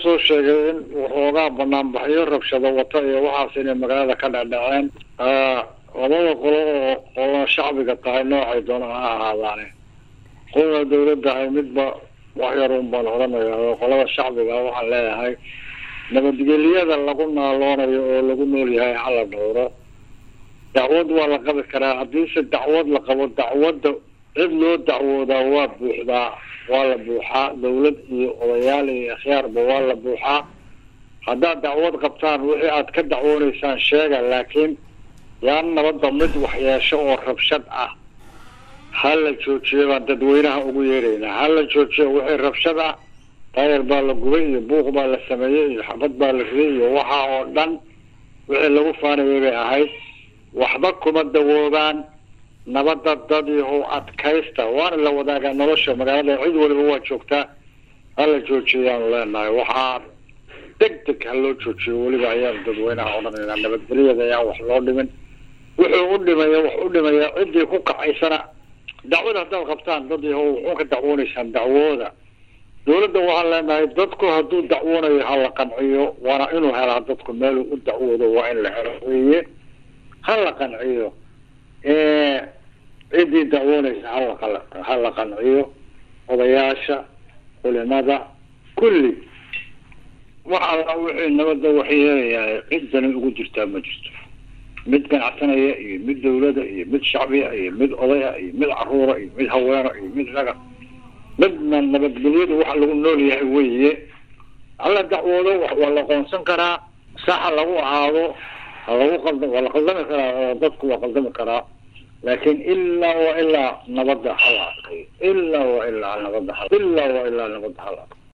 soo sheegay in waxoogaa banaanbaxyo rabshado wata iyo waxaas inay magaalada ka dhacdhaceen labada qolo oo qolona shacbiga tahay noocay doona ha ahaadaane qolana dawladda ahay midba wax yar un baan odhanaya oo qolada shacbiga waxaan leeyahay nabadgelyada lagu naaloonayo oo lagu nool yahay hala dhowro dacwad waa la qabi karaa haddiise dacwad la qabo dacwadda cid loo dacwoodaa waa buuxdaa waa la buuxaa dawlad iyo odayaal iyo akhyaarba waa la buuxaa haddaad dacwad qabtaan wixii aad ka dacwooneysaan sheega laakiin yaan nabadda mid waxyeesho oo rabshad ah ha la joojiyo baan dadweynaha ugu yeeraynaa ha la joojiyo wixii rabshad ah taayar baa la gubay iyo buuq baa la sameeyey iyo xabad baa la riyay iyo waxaa oo dhan wixii lagu faanayay bay ahayd waxba kuma dawoobaan nabadda dad yahow adkaysta waana la wadaagaa nolosha magaalada cid waliba waa joogtaa hala joojiyayaanu leenahay waxaa deg deg ha loo joojiyo weliba ayaanu dadweynaha odhanaynaa nabadgelyada ayaan wax loo dhimin wuxuu u dhimaya wax u dhimaya ciddii ku kacaysana dacwada haddaad qabtaan dad yahow wuxuu ka dacwooneysaan dacwooda dawladda waxaan leenahay dadku hadduu dacwoonayo ha la qanciyo waana inuu helaa dadku meeluu u dacwoodo waa in la helo weye ha la qanciyo ciddii dacwoonaysa hala ha la qanciyo odayaasha culimada kulli wax alla wixii nabadda waxyeelayahay ciddani ugu jirtaa ma jirto mid ganacsanaya iyo mid dawlada iyo mid shacbiya iyo mid odaya iyo mid caruura iyo mid haweeno iyo mid raga midna nabadgelyadu waxa lagu nool yahay weye hala dacwoodo waa la qoonsan karaa saxa lagu ahaado halagu qalda waa la qaldami karaa oo dadku waa qaldami karaa laakin ilaa wa ilaa nabadda hala adkayo ilaa wa ilaa nabadda hal ilaa wa ilaa nabadda hala adkayo